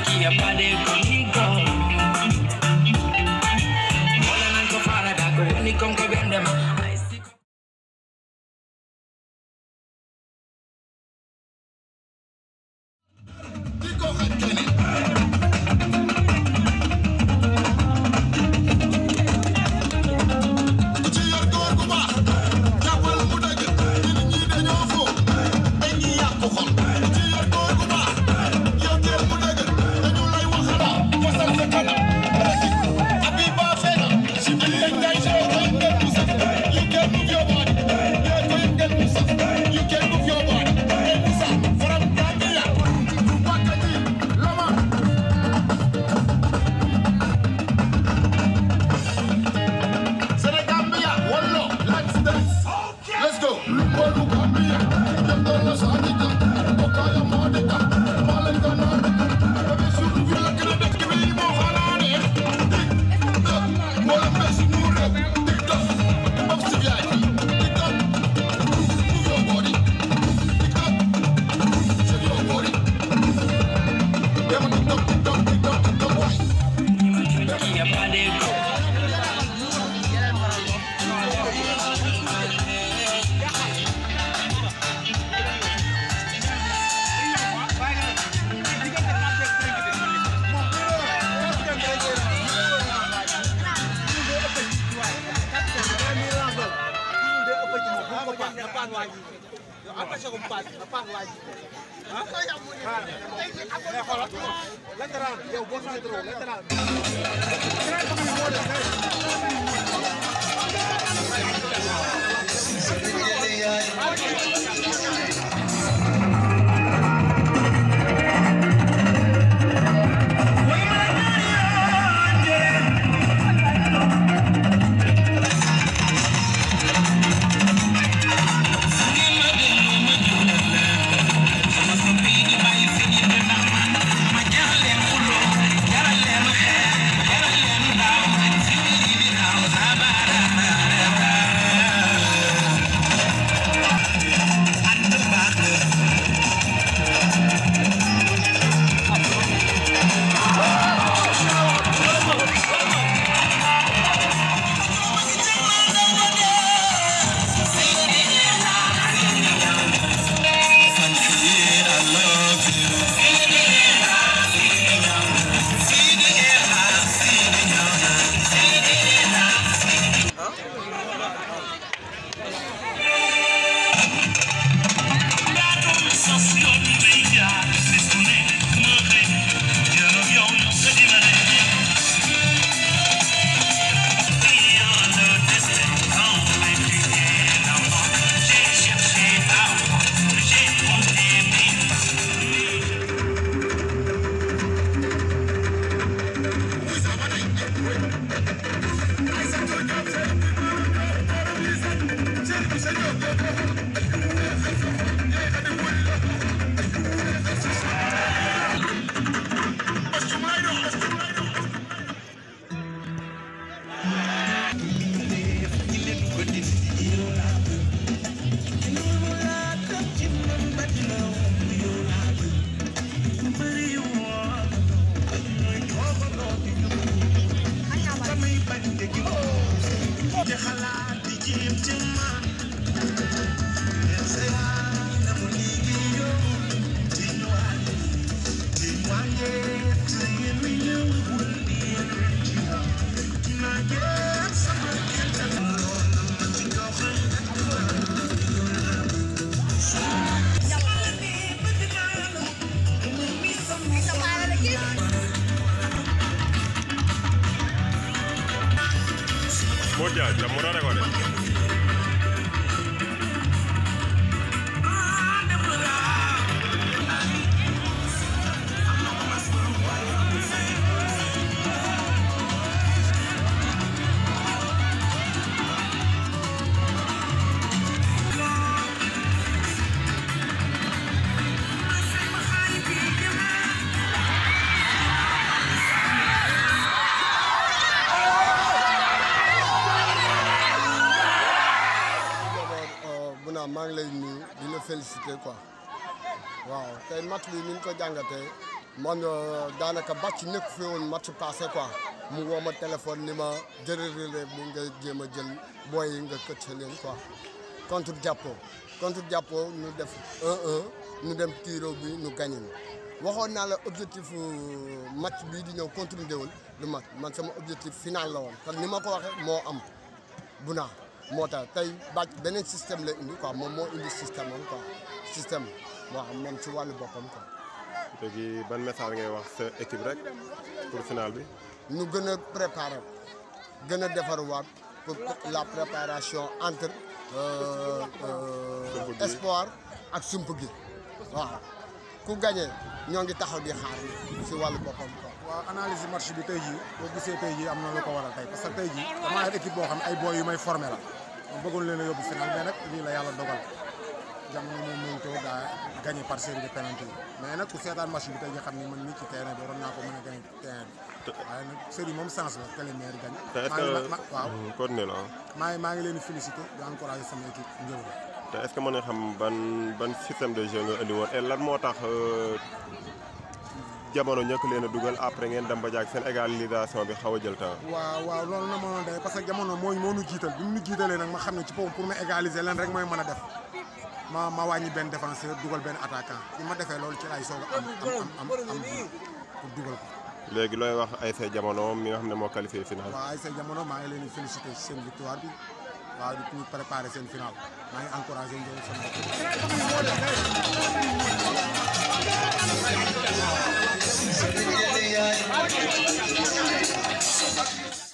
kia pade conmigo. Mola nanko fara da ko woni konko bendema. I see Let's go. kia pade Moja, chamurare kwa de. Bouna maa ngi lay nuyu di la féliciter quoi waaw tey match bi ni ñu ko jàngatee man daanaka bàcc nekk fi woon match passé quoi mu woo ma téléphone ni ma jëlee relève bi nga jéem a jël booy yi nga këcc leen quoi contre jàppoo contre jàppoo ñu def 1-1 ñu dem tiro bi ñu gagné waxoon naa la objectif match bii di ñëw contre Ngéwël du match man sama objectif final la woon kon ni ma ko waxee moo am bu naa moo tax tey bàcc beneen système la indi quoi moom moo indi système am quoi système waaw moom ci wàllu boppam quoi. léegi ban message ngay wax sa équipe rek pour final bi. ñu gën a préparer gën a defarwaat pour la préparation entre Sump gi. espoir ak sump gi waaw ku gagné ñoo ngi taxaw di xaar si wàllu boppam quoi. waaw analyse match bi tey jii boo gisee tey jii am na lu ko waral tey parce que tey jii damaa yor équipe boo xam ne ay boy yu may formé la ma bëggoon leen a yóbbu final mais nag lii la yàlla dogal jamono moom mënutoo daa gagné par série de penalty yi mais nag ku seetaan match bi tey jii xam ni man nii ci terrain bi waroon naa ko mën a gagné terrain bi waaye nag série moom sens la que les meilleurs gagnent. te est-ce maa ngi que ma waaw continué la maa ngi maa ngi leen di félicité di encouragé sama équipe Ngéwël te est-ce que mën nga xam ban ban système de jeu nga indi woon et lan moo tax euh, jamono ñëkk leen a dugal après ngeen dem ba jaag seen égalisation bi xaw a jël temps. waaw waaw loolu na mënoon day parce que jamono moo moo ñu jiital bi mu ñu jiitalee nag ma xam ne ci foofu pour ma égaliser leen rek mooy mën a def ma ma wàññi benn défenseur dugal benn attaquant bi ma defee loolu ci lay soog a am am am am am pour dugal ko. léegi looy wax ay say jamono mi nga xam ne moo qualifié final. waaw ay say jamono maa ngi leen di félicité ci seen victoire bi waaw di ñu préparé seen final maa ngi encouragé Ngéwël sama bopp.